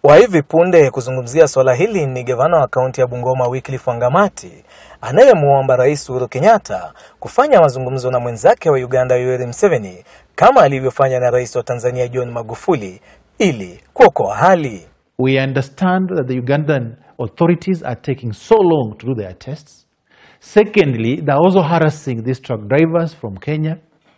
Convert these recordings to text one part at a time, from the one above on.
Wa hivi punde kuzungumzia swala hili ni gavana wa kaunti ya Bungoma Wycliffe Wangamati anayemwomba Rais Uhuru Kenyatta kufanya mazungumzo na mwenzake wa Uganda Yoweri Museveni kama alivyofanya na Rais wa Tanzania John Magufuli ili kuokoa hali. We understand that the Ugandan authorities are taking so long to do their tests. Secondly, they're also harassing these truck drivers from Kenya.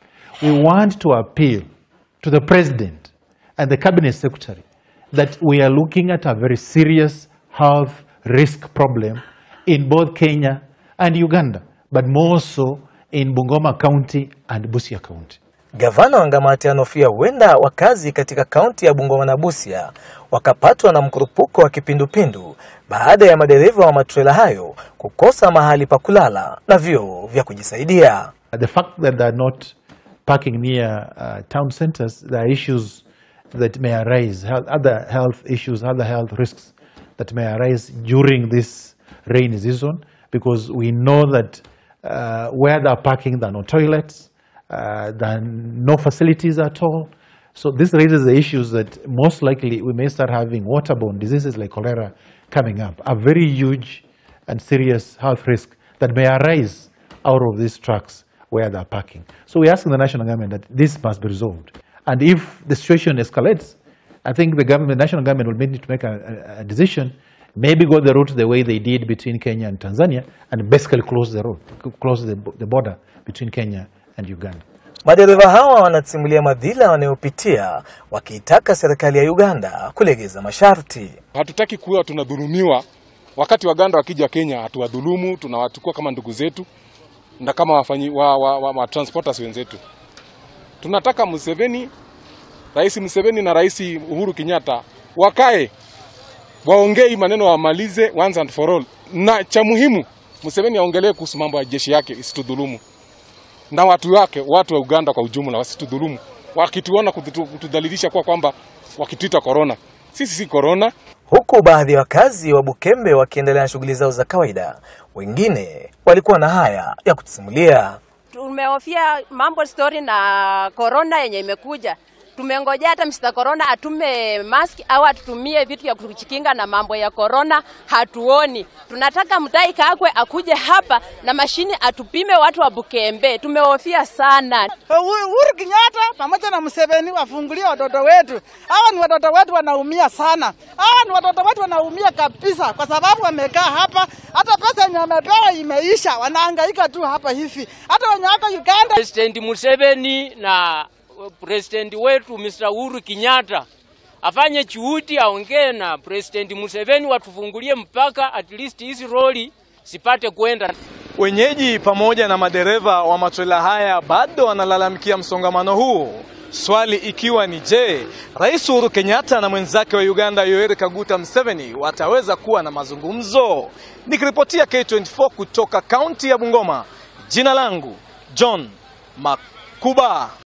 We want to appeal to the President and the Cabinet Secretary that we are looking at a very serious health risk problem in both Kenya and Uganda, but more so in Bungoma County and Busia County. Gavana Wangamati anahofia huenda wakazi katika kaunti ya Bungoma na Busia wakapatwa na mkurupuko wa kipindupindu baada ya madereva wa matrela hayo kukosa mahali pa kulala na vyoo vya kujisaidia. The fact that they're not parking near uh, town centers, there are issues that may arise, health, other health issues, other health risks that may arise during this rainy season because we know that uh, where they're parking, there are no toilets, uh, there are no facilities at all. So this raises the issues that most likely we may start having waterborne diseases like cholera coming up, a very huge and serious health risk that may arise out of these trucks where they're parking. So we're asking the national government that this must be resolved. And if the situation escalates, I think the government, the national government will need to make a, a, a decision, maybe go the route the way they did between Kenya and Tanzania, and basically close the road, close the, the border between Kenya and Uganda. Madereva hawa wanasimulia madhila wanayopitia wakiitaka serikali ya Uganda kulegeza masharti. Hatutaki kuwa tunadhulumiwa wakati Waganda wakija Kenya, hatuwadhulumu, tunawachukua kama ndugu zetu na kama wafanyi, wa, wa, wa, wa transporters wenzetu. Tunataka Museveni, Rais Museveni na Rais Uhuru Kenyatta wakae waongee maneno, wamalize once and for all, na cha muhimu Museveni aongelee kuhusu mambo ya jeshi yake isitudhulumu na watu wake, watu wa Uganda kwa ujumla wasitudhulumu, wakituona kutudhalilisha kwa kwamba wakituita korona. Sisi si korona. Huku baadhi ya wakazi wa Bukembe wakiendelea na shughuli zao za kawaida, wengine walikuwa na haya ya kutusimulia. Tumehofia mambo story na korona yenye imekuja tumengojea hata Mr. Corona atume mask au atutumie vitu vya kujikinga na mambo ya corona, hatuoni. Tunataka Mutahi Kagwe akuje hapa na mashini atupime watu wa Bukembe, tumehofia sana. Uhuru Kenyatta pamoja na Museveni wafungulie watoto wetu. Hawa ni watoto wetu wanaumia sana, hawa ni watoto wetu wanaumia kabisa, kwa sababu wamekaa hapa, hata pesa yenye wamepewa imeisha, wanahangaika tu hapa hivi, hata wenye wako Uganda. President Museveni na president wetu Mr. Uhuru Kenyatta afanye juhudi, aongee na President Museveni watufungulie mpaka at least hizi roli sipate kwenda. Wenyeji pamoja na madereva wa matrela haya bado wanalalamikia msongamano huu, swali ikiwa ni je, Rais Uhuru Kenyatta na mwenzake wa Uganda Yoweri Kaguta Museveni wataweza kuwa na mazungumzo? Nikiripotia K24 kutoka kaunti ya Bungoma, jina langu John Makuba.